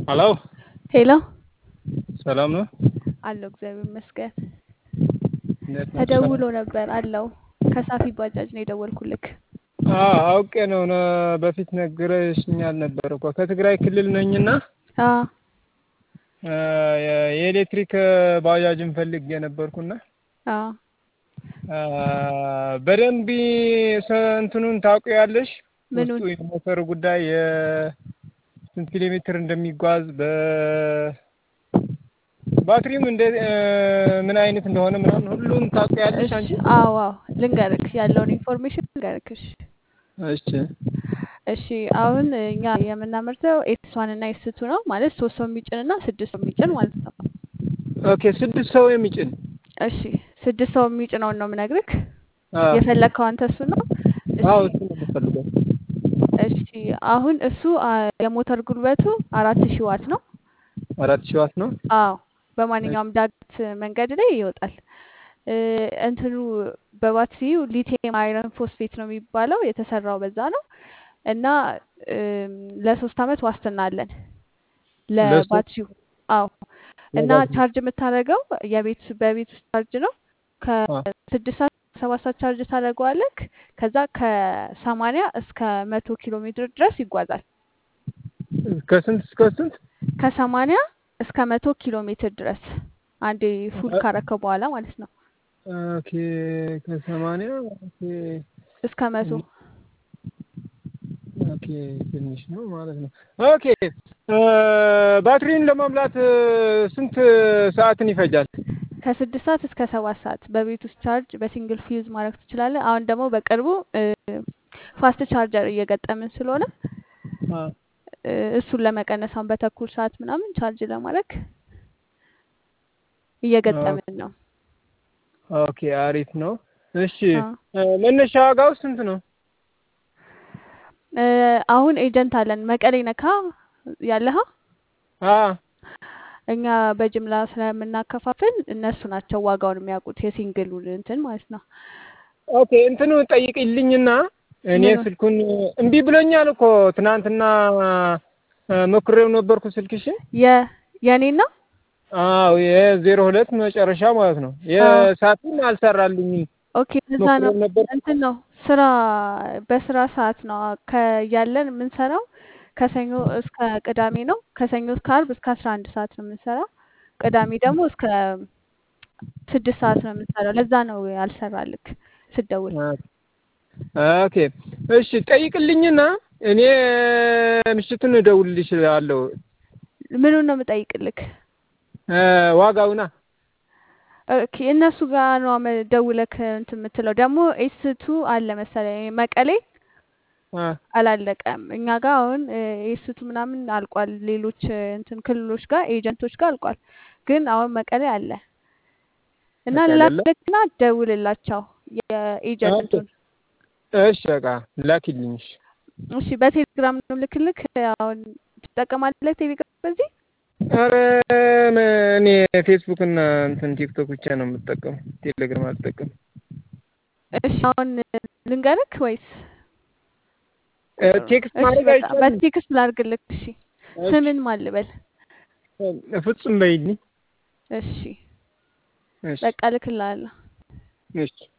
ሄሎ ሄሎ ሰላም ነው? አለው እግዚአብሔር ይመስገን። እንዴት ነህ? ተደውሎ ነበር አለው። ከሳፊ ባጃጅ ነው የደወልኩልክ። አዎ አውቄ ነው ነ በፊት ነግረሽኛል ነበር እኮ ከትግራይ ክልል ነኝና አዎ እ የኤሌክትሪክ ባጃጅን ፈልጌ ነበርኩና አዎ እ በደንብ ሰ- እንትኑን ታውቂያለሽ? ምኑን? ውስጡ የሞተር ጉዳይ የስንት ኪሎ ሜትር እንደሚጓዝ በ ባትሪም እንደ እ ምን አይነት እንደሆነ ምናምን ሁሉም ታውቂያለሽ እሺ አንቺ? አዎ አዎ ልንገርክ ያለውን ኢንፎርሜሽን ልንገርክ። እሺ እሺ እሺ አሁን እኛ የምናመርተው ኤስ ዋን እና ኤስ ቱ ነው ማለት ሶስት ሰው የሚጭን እና ስድስት ሰው የሚጭን ማለት ነው። ኦኬ ስድስት ሰው የሚጭን እሺ ስድስት ሰው የሚጭነውን ነው የምነግርክ። አ የፈለግከው አንተ እሱ ነው። አዎ እሺ እሱ ነው የምፈልገው። እሺ አሁን እሱ አ፣ የሞተር ጉልበቱ አራት ሺህ ዋት ነው። አራት ሺህ ዋት ነው። አዎ በማንኛውም ዳገት መንገድ ላይ ይወጣል። እ፣ እንትኑ በባትሪው ሊቲየም አይረን ፎስፌት ነው የሚባለው የተሰራው በዛ ነው እና እም፣ ለሶስት አመት ዋስትና አለን ለሶስት ለባትሪው። አዎ እና ለባትሪ ቻርጅ የምታደርገው የቤት በቤት ውስጥ ቻርጅ ነው። አ ከስድስት ሰዓት ሰባት ሰዓት ቻርጅ ታደርገዋለክ። ከዛ ከሰማንያ እስከ መቶ ኪሎ ሜትር ድረስ ይጓዛል። ከስንት እስከ ስንት? ከሰማንያ እስከ መቶ ኪሎ ሜትር ድረስ አንዴ ፉል ካረከው በኋላ ማለት ነው። ኦኬ ከሰማንያ ኦኬ እስከ መቶ ኦኬ ትንሽ ነው ማለት ነው። ኦኬ እ ባትሪን ለመሙላት እ ስንት ሰዓትን ይፈጃል? ከስድስት ሰዓት እስከ ሰባት ሰዓት በቤት ውስጥ ቻርጅ በሲንግል ፊውዝ ማድረግ ትችላለህ። አሁን ደግሞ በቅርቡ እ ፋስት ቻርጀር እየገጠምን ስለሆነ አ እ እሱን ለመቀነስ አሁን በተኩል ሰዓት ምናምን ቻርጅ ለማድረግ ኦ እየገጠምን ነው። ኦኬ አሪፍ ነው። እሺ አዎ እ መነሻ ዋጋው ስንት ነው? እ አሁን ኤጀንት አለን መቀሌ ነካ ያለሃ አ እኛ በጅምላ ስለምናከፋፍል እነሱ ናቸው ዋጋውን የሚያውቁት የሲንግሉን እንትን ማለት ነው። ኦኬ እንትኑ ጠይቅልኝና እኔ ምኑን ስልኩን እምቢ ብሎኛል እኮ ትናንትና እ ሞክሬው ነበርኩ ስልክሽን። የ የኔና አዎ የዜሮ ሁለት መጨረሻ ማለት ነው። አዎ የሳቱን አልሰራልኝም። ኦኬ እዛ ነው ሞክሬው ነበር። እንትን ነው ስራ በስራ ሰዓት ነው ከያለን የምንሰራው ከሰኞ እስከ ቅዳሜ ነው። ከሰኞ እስከ አርብ እስከ አስራ አንድ ሰዓት ነው የምንሰራው። ቅዳሜ ደግሞ እስከ ስድስት ሰዓት ነው የምንሰራው። ለዛ ነው ያልሰራልክ ስደውል። ኦኬ እሺ ጠይቅልኝና እኔ ምሽቱን እደውልልሻለሁ። ምኑን ነው የምጠይቅልክ? እ ዋጋውና ኦኬ እነሱ ጋር ነው መ- ደውለክ እንትን የምትለው። ደግሞ ኤስ ቱ አለ መሰለኝ መቀሌ አ አላለቀም። እኛ ጋር አሁን ኤስ ቱ ምናምን አልቋል። ሌሎች እ፣ እንትን ክልሎች ጋር ኤጀንቶች ጋር አልቋል። ግን አሁን መቀሌ አለ እና መቀሌ አለ። ላክና ደውልላቸው ኦኬ የኤጀንቱን። እሺ በቃ ላኪልኝ። እሺ እሺ በቴሌግራም ነው ልክልክ። አሁን ትጠቀማለህ ቴሌግራም በዚህ? ኧረ እኔ ፌስቡክ እና እንትን ቲክቶክ ብቻ ነው የምጠቀመው። ቴሌግራም አልጠቀምም። እሺ አሁን ልንገርክ ወይስ እ ቁጥሩ? ቴክስት እሺ ማድረግ በቃ አይቻልም? በቴክስት ላድርግልክ። እሺ እሺ ስምን ማን ልበል? ፍጹም በይልኝ። እሺ እሺ በቃ ልክልሃለሁ። እሺ